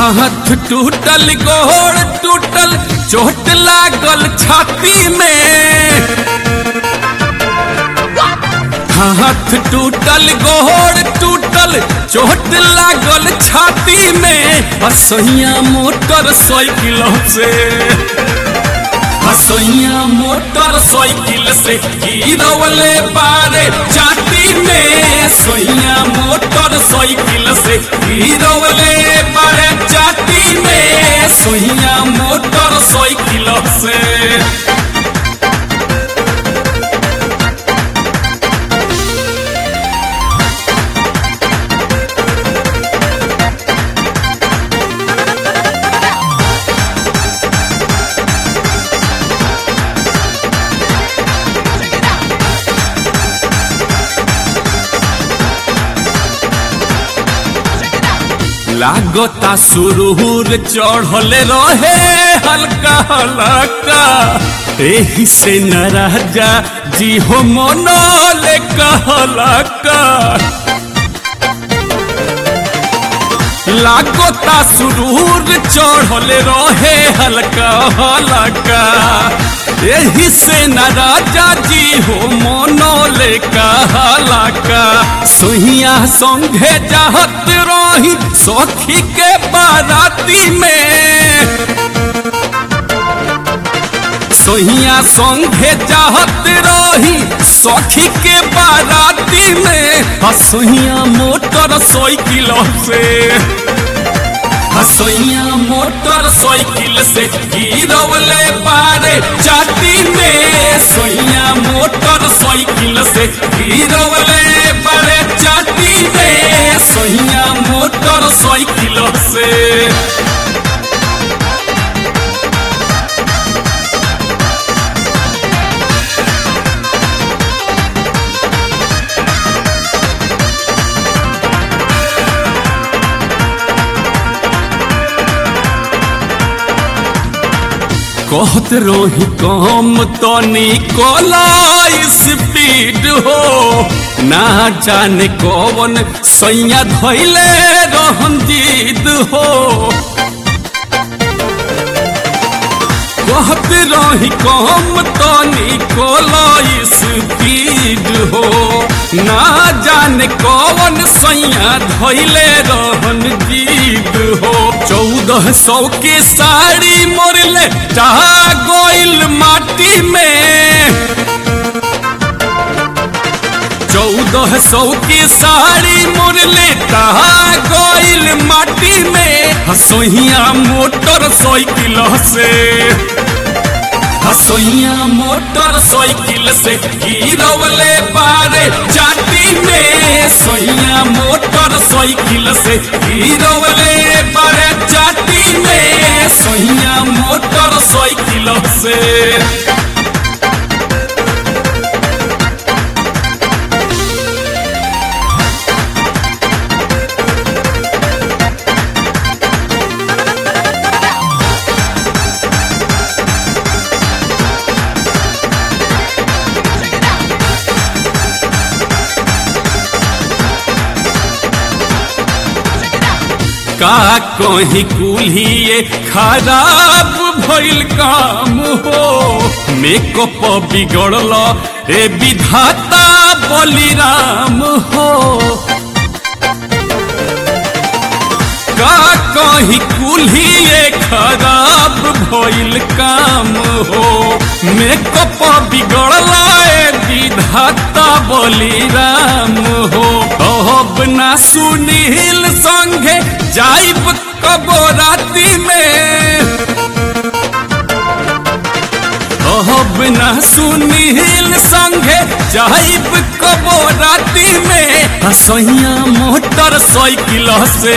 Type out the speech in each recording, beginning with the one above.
हाथ टूटल गोड़ टूटल चोट लागल छाती में हाथ टूटल गोड़ टूटल चोट लागल छाती में हसैया मोटर साइकिल से हसैया मोटर साइकिल से गिरवले बारे चाटी में सैया मोटर साइकिल से गिरवले बारे चाटी में सैया मोटर साइकिल से लागता सुरूर चढ़ल रहे हल्का हल्का एही से न राजा जी हो मनोले कहलका लागता सुरूर चढ़ल रहे हल्का हल्का एही से न राजा जी हो मनोले कहलका सोहिया संघे जाहत रही सखी के बाराती में सोहिया संघे चाहत रही सखी के बाराती में हसोहिया मोटर साइकिल से हसोहिया मोटर साइकिल से गिरवले बारे चाटी में सोहिया मोटर साइकिल से गिरवले बारे चाटी में सोहिया मोटर साइकिल से कहत रोही कम तनी कोला स्पीड हो ना जाने कौन सैया धैले रहन जीद हो कहत रही कम तनी कोला स्पीड हो ना जाने कौन सैया धैले रहन जीद हो चौदह सौ की साड़ी मोरले चाह गोइल माटी में चौदह सौ की साड़ी मोरले चाह गोइल माटी में हसोहिया मोटर साइकिल से हसोइया मोटर साइकिल से गिरवले बारे चाटी में सोइया मोटर साइकिल से गिरवले बारे चाटी में सोइया मोटर साइकिल से का कहीं कुल्हिए खराब भइल काम हो मेकअप बिगड़ल ए विधाता बलिराम हो का कहीं कुल्हिए खराब भइल काम हो मेकअप बिगड़ल ए विधाता बलिराम हो अब ना सुनील संगे जाइब कबो राती में अब ना सुनील संगे जाइब कबो राती में हसैया मोटर साइकिल से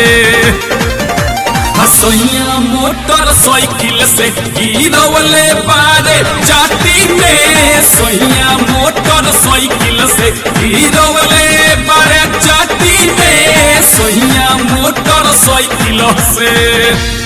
हसैया मोटर साइकिल से गिरवले बारे चाटी में सोइया मोटर साइकिल से गिरवले बारे चाटी में सोइया मोटर साइकिल से